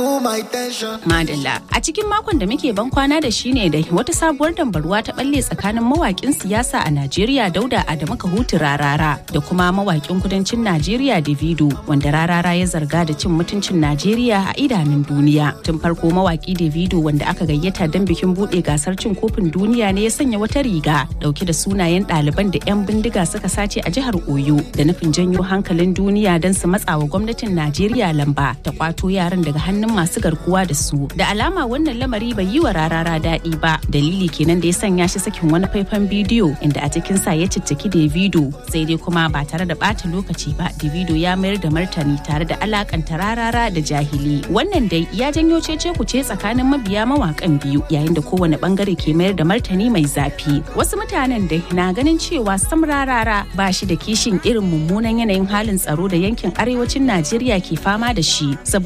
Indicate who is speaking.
Speaker 1: Madalla a cikin makon da muke ban kwana da shi ne da wata sabuwar dambarwa ta balle tsakanin mawakin siyasa a Najeriya Dauda Adamu Kahutu Rarara da kuma mawakin kudancin Najeriya Davido wanda Rarara ya zarga da cin mutuncin Najeriya a idanun duniya. Tun farko mawaki Davido wanda aka gayyata don bikin bude gasar cin kofin duniya ne ya sanya wata riga dauke da sunayen ɗaliban da 'yan bindiga suka sace a jihar Oyo da nufin janyo hankalin duniya don su matsawa gwamnatin Najeriya lamba ta kwato yaran daga hannun masu garkuwa da su da alama wannan lamari bai yi wa rarara daɗi ba dalili kenan da ya sanya shi sakin wani faifan bidiyo inda a cikin sa ya cicciki davido sai dai kuma ba tare da ɓata lokaci ba davido ya mayar da martani tare da alakanta rarara da jahili wannan dai ya janyo cece kuce tsakanin mabiya mawakan biyu yayin da kowane bangare ke mayar da martani mai zafi wasu mutanen dai na ganin cewa sam rarara ba shi da kishin irin mummunan yanayin halin tsaro da yankin arewacin najeriya ke fama da shi